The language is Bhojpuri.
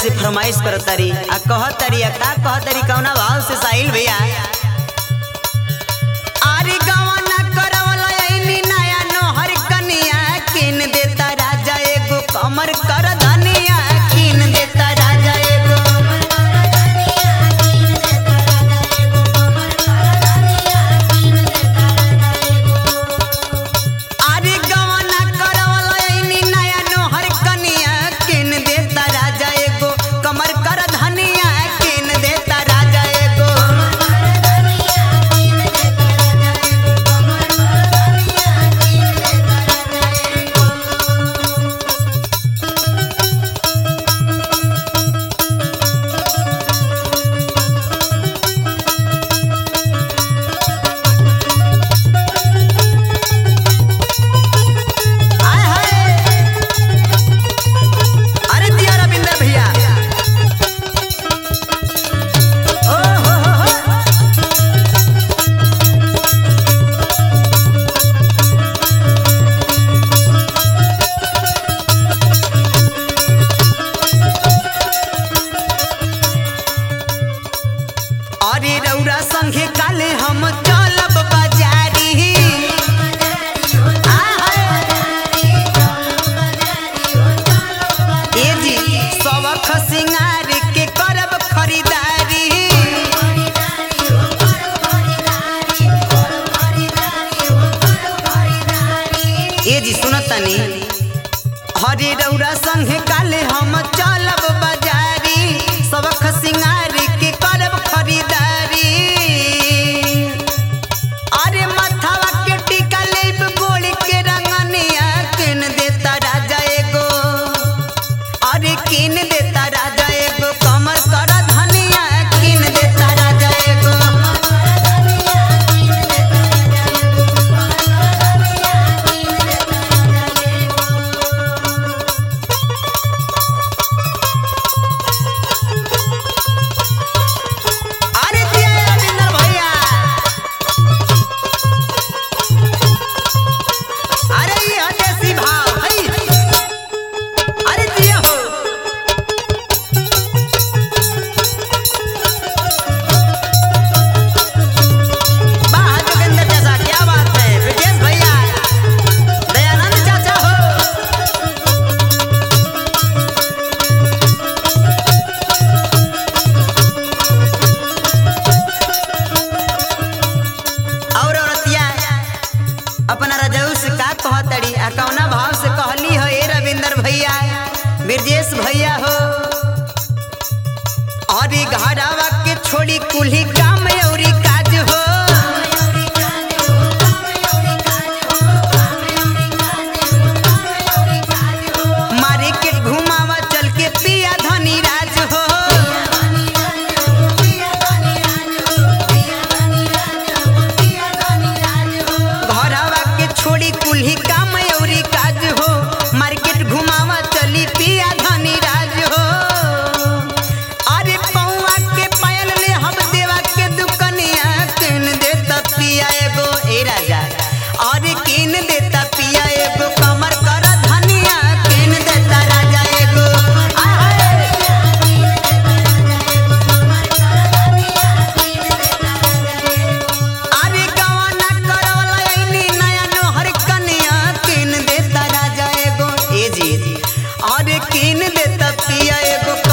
से फरमाइश करतारी आ कहतारी आ का कहतारी कौना भाव से साहिल भैया आरे गवना करवला ऐनी नया नोहर कनिया किन देता राजा एगो कमर कर धनिया किन देता राजा एगो आरे गवना करवला ऐनी नया नोहर कनिया किन देता राजा एगो कमर कर धनिया किन देता राजा एगो आय हाय अरे दिया रविंदर भैया ओ हो हो हो अरे रौरा संगे काले हम चलब बाजारी आय हाय ए जी सबख सिंगार के करब खरीदारी ए जी सुनत तनी हरे रौरा संगे काले हम चलब बाजारी सबख सिंगार के करब खरीदारी अरे मथवा के टीका लेब गोड़ के रंगनिया किन देता राजा एगो अरे किन देता राजा एगो कमर कर धनिया किन देता राजा एगो अरे दिया रविंदर भैया अरे ये हो देसी भाव हई अरे दिया हो वाह जोगिंदर चाचा क्या बात है ब्रिजेश भैया दयानंद चाचा हो और औरतिया अपना रजऊ से का कहतड़ी आ कौना भाव से कहली हो ए रविंदर भैया ब्रजेश भैया हो अरे घरवा के छोड़ी कुल्ही काम औरी काज हो मार्केट घुमावा चल के पिया धनी राज हो घरवा के छोड़ी कुल्ही काम औरी काज हो मार्केट घुमावा चली पिया धनी राज हो अरे पौवा के पायल ले हम देवा के दुकनिया किन देता पिया एगो ए राजा अरे किन देता पिया एगो कमर कर धनिया किन देता राजा एगो आहाय अरे गवाना करवला ऐनी नया नोहर कनिया किन देता राजा एगो ए जी अरे किन देता पिया एगो